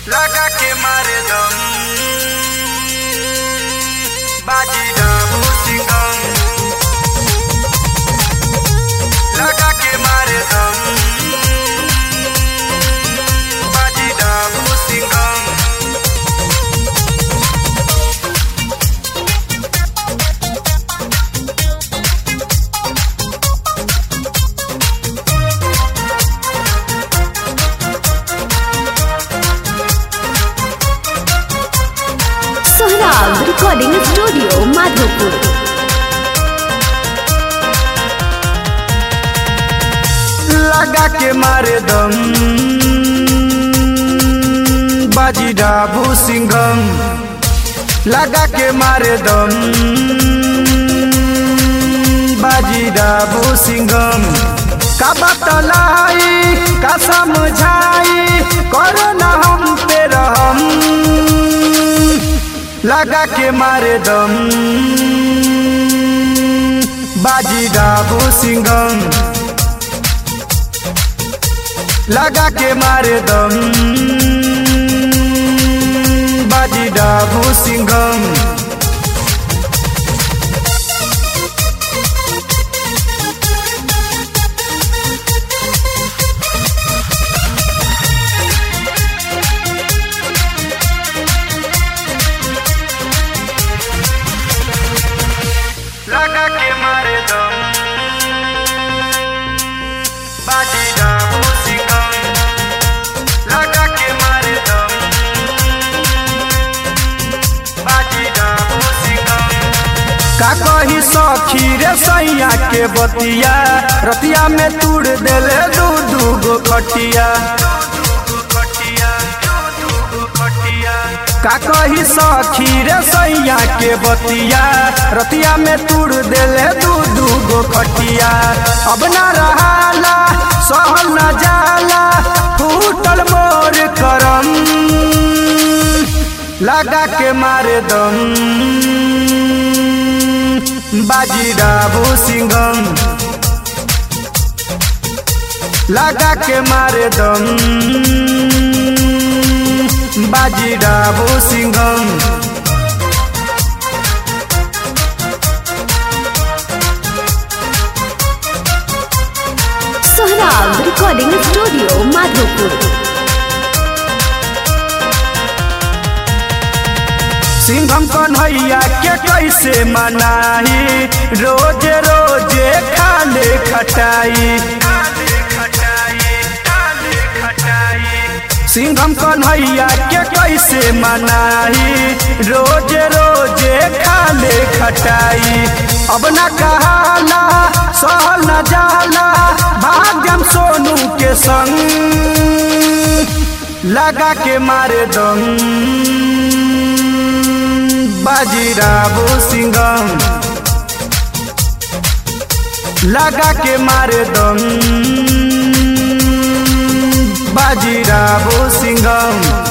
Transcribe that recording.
लगा के मारे दम बाजी डाबू सिंगम लगा के मारे दम बाजी डाबू सिंगम सोहराब रिकॉर्डिंग स्टूडियो माधोपुर लगा के मारे दम बाजी डाबू सिंगम लगा के मारे दम बाजी डाबू सिंगम का बतलाई का समझाई करो ना हम पे रहम लगा के मारे दम बाजी डाबू सिंगम लगा के मारे दम बाजी डाबू सिंगम लगा के मारे दम बाजी डाबू सिंगम लगा के मारे दम बाजी डाबू सिंगम का कही सखी रे सैया के बतिया रतिया में तूड़ देले दू दू गो खटिया का कही सखी रे सैया के बतिया रतिया में तूड़ देले दू दू गो खटिया अब ना रहाला सहल न जाला फूटल मोर करम लगा के मारे दम बाजी डाबू सिंगम लगा के मारे दम बाजी डाबू सिंगम सोहराब रिकॉर्डिंग स्टूडियो माधोपुर सिंघम कन्हैया के कैसे मनाही रोजे रोजे खाले खटाई सिंघम कन्हैया के कैसे मनाही रोजे रोजे खाले खटाई अब न कहाला सहल न जाला भाग्यम सोनू के संग लगा के मारे दम बाजी डाबू सिंगम लगा के मारे दम बाजी डाबू सिंगम